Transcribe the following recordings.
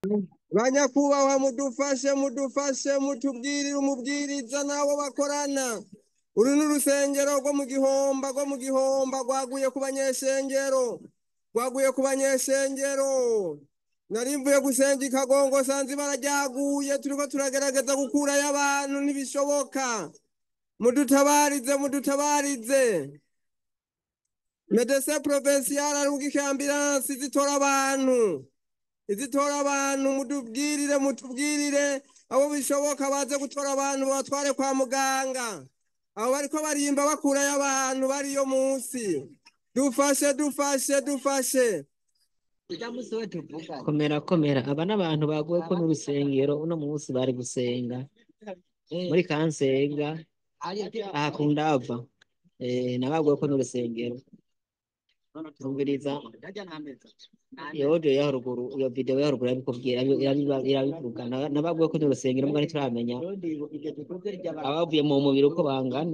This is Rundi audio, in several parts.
banyakubahwa mudufashe mudufashe mutubwirire umubwiriza n'abo bakorana uru ni urusengero rwo mu gihomba rwo mu gihomba rwaguye ku banyeshengero rwaguye ku banyeshengero nari mvuye gusenga ikagongo sanze ibara ryaguye turiko turagerageza gukurayo abantu ntibishoboka mudutabarize mudutabarize medese provincial arungika ambulansi zitora abantu izitora abantu mudubwirire mutubwirire abo bishoboka baze gutora abantu batware kwa muganga abo bariko barimba bakurayo abantu bariyo munsi dufashe dufashe dufashe komera komera aba n'abantu baguwe ko n'urusengero uno munsi bari gusenga muri kansenga aha ku ndava eh, nabaguwe ko n'urusengero tumviriza iyo audio yo haruguru iyo video yo haruguru irabikubwira irabiba- irabivuga Na- nabaguwe ko n'urusengero mbwa ntituramenya abavuye mu mubiri uko bangana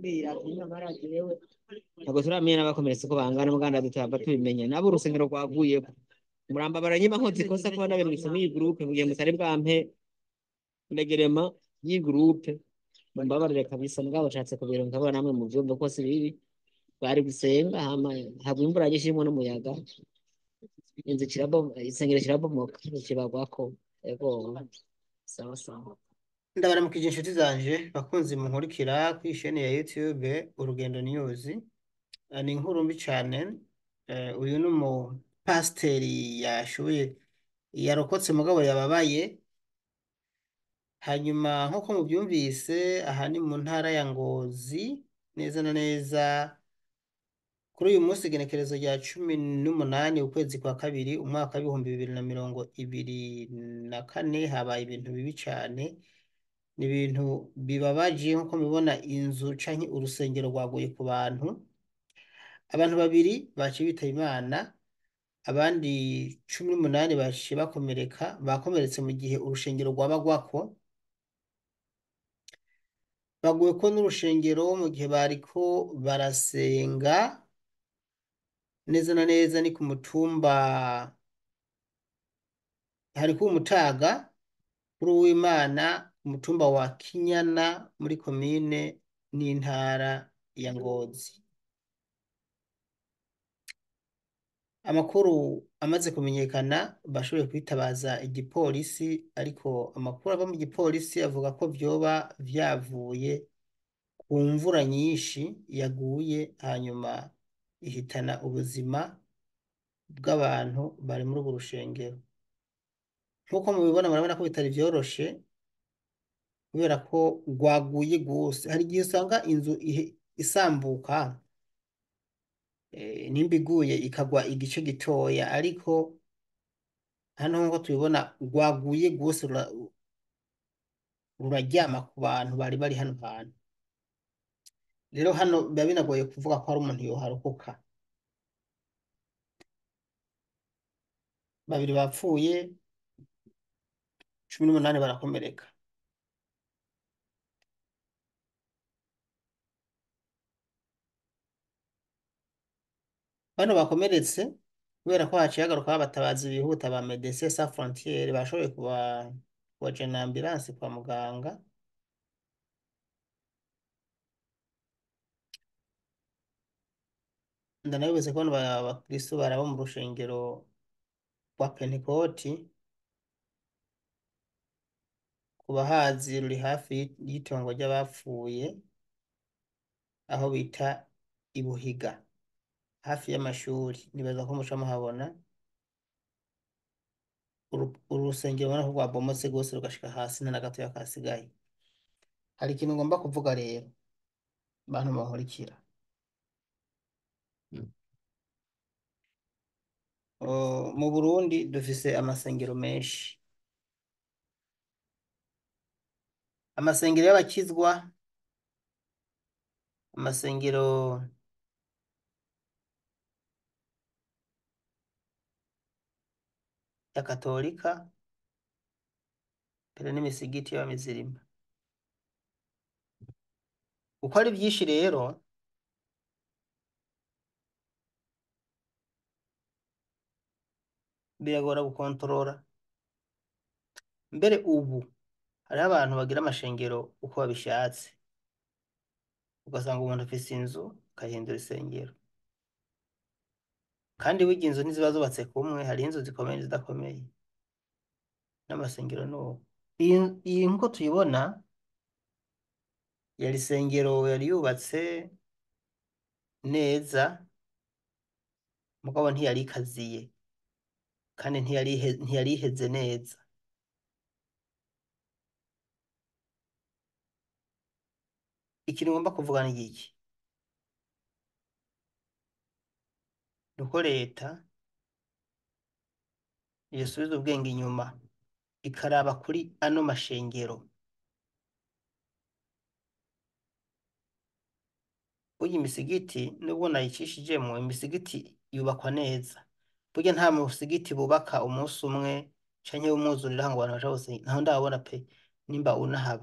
ntabwo turamenya n'abakomeretse uko bangana muganda dutava tubimenya nabo urusengero rwaguyeko muramba baranyima nkozi ikosa kuba nabirungitse muri iyi groupe mugihe mutari bwampe regerema y'iyi groupe mumbabarire kabisa mugabo nshatse kubironka nkabona namwe mu vyumva ko si bibi bari gusenga hama hagwa imvura nyinshi irimwo n'umuyaga inzu kirabo isengero kirabomoka kibagwako ego sawa sawa ndabaramukije inshuti zanje bakunzi munkurikira kuri isheni ya YouTube Urugendo News Eh, ni inkuru mbi cane Eh, uyu ni umupasiteri yashoboye yarokotse mugabo yababaye hanyuma nk'uko mubyumvise aha ni mu ntara ya Ngozi neza na neza kuri uyu munsi igenekerezo rya cumi n'umunani ukwezi kwa kabiri umwaka w'ibihumbi bibiri na mirongo ibiri na kane habaye ibintu bibi cane ni ibintu bibabaje nk'uko mubibona inzu canke urusengero rwaguye ku bantu abantu babiri baciye bitaba Imana abandi cumi n'umunani baciye bakomereka bakomeretse mu gihe urushengero rwabagwako baguwe ko n'urushengero mu gihe bariko barasenga neza na neza ni ku mutumba hariko umutaga kuri uwimana umutumba wa Kinyana muri komine n'intara ya Ngozi amakuru amaze kumenyekana bashoboye kwitabaza igipolisi ariko amakuru ava mu gipolisi avuga ko vyoba vyavuye ku mvura nyinshi yaguye hanyuma ihitana ubuzima bw'abantu bari muri urwo rushengero nk'uko mubibona murabona ko bitari vyoroshe kubera ko rwaguye rwose hari igihe usanga inzu ihe- isambuka eh, nimba iguye ikagwa igice gitoya ariko hano nk'uko tubibona rwaguye rwose rura- ruraryama ku bantu bari bari hano hantu rero hano biba binagoye kuvuga ko hari umuntu yoharokoka babiri bapfuye cumi n'umunani barakomereka bano bakomeretse kubera ko haciye hagaruka abatabazi bihuta ba Médecins Sans Frontières bashoboye kuba kubajana ambulance kwa muganga ndanabibuze ko bano ba- abakristo baraba mu rushengero rwa Pentekoti ku bahazi ruri hafi y'i- y'itongo ry'abapfuye aho bita i Buhiga hafi y'amashuri nibaza ko muca muhabona uru uru rusengero ubona ko rwabomotse rwose rugashika hasi nta na gatoya kasigaye hari ikintu ngomba kuvuga rero bantu bankurikira Uh, mu Burundi dufise amasengero menshi amasengero y'abakizwa amasengero ya katolika mbere n'imisigiti y'abamizirima uko ari byinshi rero biragora gukontorora mbere ubu hariho abantu bagira amashengero uko babishatse ugasanga umuntu afise inzu akayihindura isengero kandi burya inzu ntiziba zubatse kumwe hariho inzu zikomeye n'izidakomeye n'amasengero ni uko iyi iyi nk'uko tuyibona yari isengero yari yubatse neza mugabo ntiyari ikaziye kandi ntiyari ihe- ntiyari iheze neza ikintu ngomba kuvuga ni iki ni uko leta yosubiza ubwenge inyuma ikaraba kuri ano mashengero burya imisigiti nubwo nayicishijemo imisigiti yubakwa neza burya nta musigiti bubaka umunsi umwe canke w'umwuzurira ngo abantu baja bose ntaho ndabona pe nimba unahaba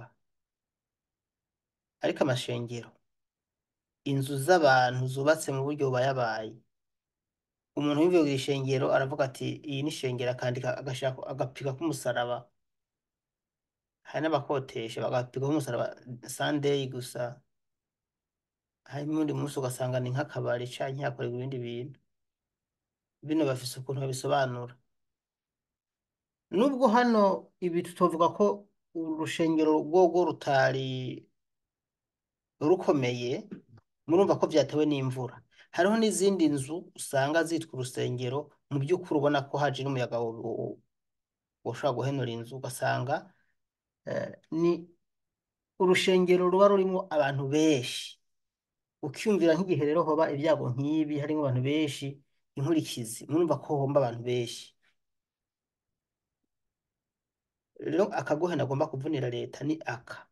ariko amashengero inzu z'abantu zubatse mu buryo bubayabaye umuntu w'imvuye ku ishengero aravuga ati iyi ni ishengero akandika agashaka agapika k'umusaraba hari n'abakotesha bagapika k'umusaraba sandeyi gusa hanyuma uwundi munsi ugasanga ni nk'akabari canke hakorerwa ibindi bintu bino bafise ukuntu babisobanura nubwo hano ibi tutovuga ko urushengero rwogo rutari rukomeye murumva ko vyatewe n'imvura hariho n'izindi nzu usanga zitwa urusengero mu by'ukuri ubona ko haje n'umuyaga wo- wo- woshobora guhenura inzu ugasanga eh, ni urushengero ruba rurimwo abantu benshi ukiyumvira nk'igihe rero hoba ibyago nk'ibi harimo abantu benshi inkurikizi murumva ko homba abantu benshi rero akagohe nagomba kuvunira leta ni aka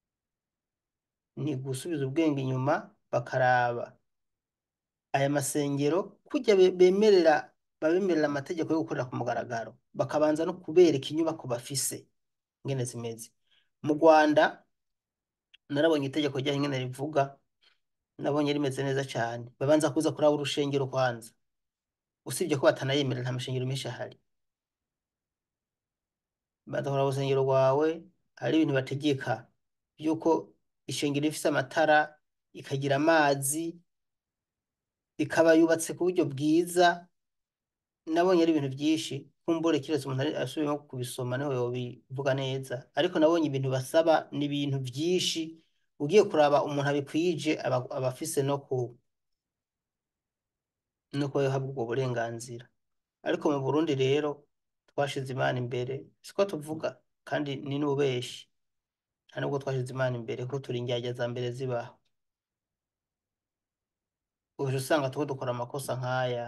ni gusubiza ubwenge inyuma bakaraba aya masengero kujya be- bemerera babemerera amategeko yo gukorera ku mugaragaro bakabanza no kubereka inyubako bafise ingene zimeze mu Rwanda narabonye itegeko ryaho ingene rivuga nabonye rimeze neza cyane babanza kuza kuraba urushengero kwanza usibye ko batanayemerera nta mashengero menshi ahari baza kuraba urusengero rwawe hari ibintu bategeka by'uko ishengero rifise amatara ikagira amazi ikaba yubatse ku buryo bwiza nabonye ari ibintu byinshi kumbure kiretse umuntu ari- asubiyemo kubisoma niho yobivuga neza ariko nabonye ibintu basaba ni ibintu byinshi ugiye kuraba umuntu abikwije aba aba afise no ku no kuba yahabwa ubwo burenganzira ariko mu Burundi rero twashize Imana imbere siko tuvuga kandi ni n'ububeshi nta nubwo twashize Imana imbere kuko turi indyarya za mbere zibaho uje usanga turiko dukora amakosa nk'aya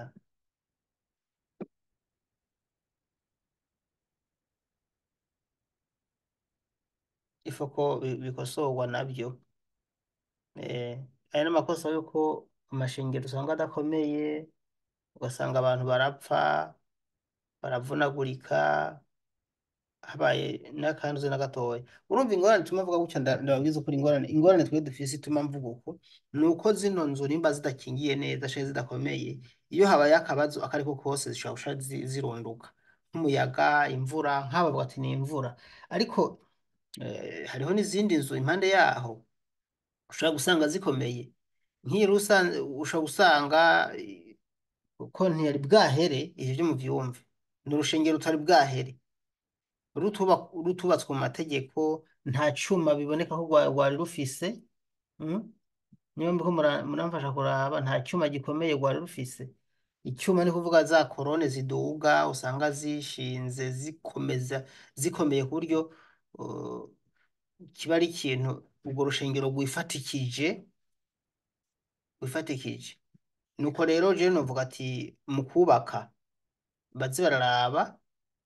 ifu ko bi- bikosorwa nabyo eh, aya n'amakosa yuko amashengero usanga adakomeye ugasanga abantu barapfa baravunagurika habaye n'akanduze na gatoya urumva ingorane ituma mvuga gutya nda- ndababwiza ukuri ingorane ingorane twe dufise ituma mvuga uko ni uko zino nzu nimba zidakingiye neza canke zidakomeye iyo habaye akabazo ako ariko kose zishobora gusha zi- zirunduka nk'umuyaga imvura nk'aba bavuga ati ni imvura ariko eh, hariho n'izindi nzu impande yaho ushobora gusanga zikomeye nk'iyi rusange ushobora gusanga eh, ko ntiyari bwahere ivyo vyo muvyumve ni urushengero rutari bwahere rutuba- rutubatswe mu mategeko nta cuma biboneka ko rwa- rwari rufise mm? niyo mbiho mura- muramfasha kuraba nta cyuma gikomeye rwari rufise icyuma ni kuvuga za korone ziduga usanga zishinze zikomeza zikomeye ku buryo uh, kiba ari ikintu urwo rushengero rwifatikije rwifatikije nuko rero jewe novuga ati mu kubaka baze bararaba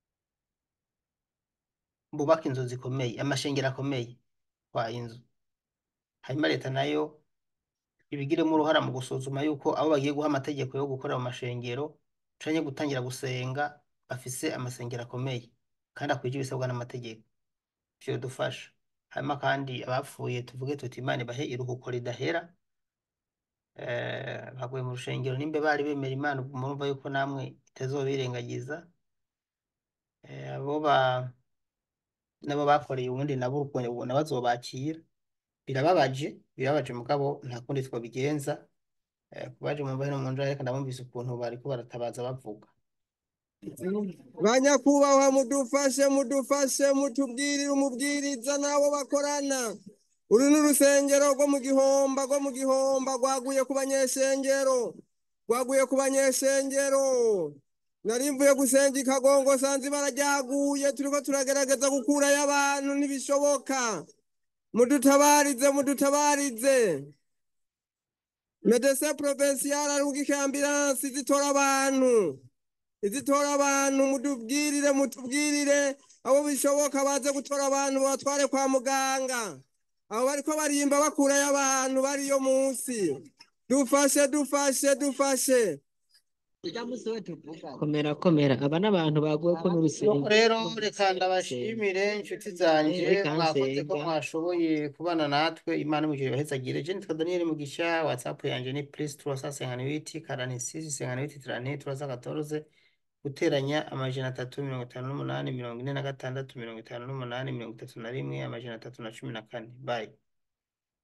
bubaka inzu zikomeye amashengero akomeye kwa inzu hanyuma leta nayo ibigiremo uruhara mu gusuzuma yuko abo bagiye guha amategeko yo gukorera mu mashengero canke gutangira gusenga bafise amasengero akomeye kandi akwije ibisabwa n'amategeko vyodufasha hanyuma kandi abapfuye tuvuge tuti Imana ibahe iruhuko ridahera eh, baguye mu rushengero nimba bari bemera Imana ubwo murumva yuko namwe itazobirengagiza eh, abo ba nabo bakoreye ubundi nabo ubwo nabo bazobakira birababaje birababaje mugabo nta kundi twobigenza Eh, kubaje mu mbahe no mu njara reka ndabumvise ukuntu bariko baratabaza bavuga banyakubahwa mudufashe mudufashe mutubwirire umubwiriza n'abo bakorana uru ni urusengero rwo mu gihomba rwo mu gihomba rwaguye ku banyeshengero rwaguye ku banyeshengero nari mvuye gusenga i kagongo sanze ibara ryaguye turiko turagerageza gukurayo abantu ntibishoboka mudutabarize mudutabarize medecin provincial arungika ambulansi zitora abantu izitora abantu mutubwirire mutubwirire abo bishoboka baze gutora abantu batware kwa muganga abo bariko barimba bakurayo abantu bariyo munsi dufashe dufashe dufashe komera komera aba n'abantu baguwe ko n'urusengero rero reka ndabashimire inshuti zanje Reka mwakoze ko nsenga. mwashoboye kubana natwe imana imugire bahezagire je nitwa daniel mugisha whatsapp yanje ni plus 358 46 58 314 guteranya amajana atatu mirongo itanu n'umunani mirongo ine na gatandatu mirongo itanu n'umunani mirongo itatu na rimwe amajana atatu na cumi na kane bye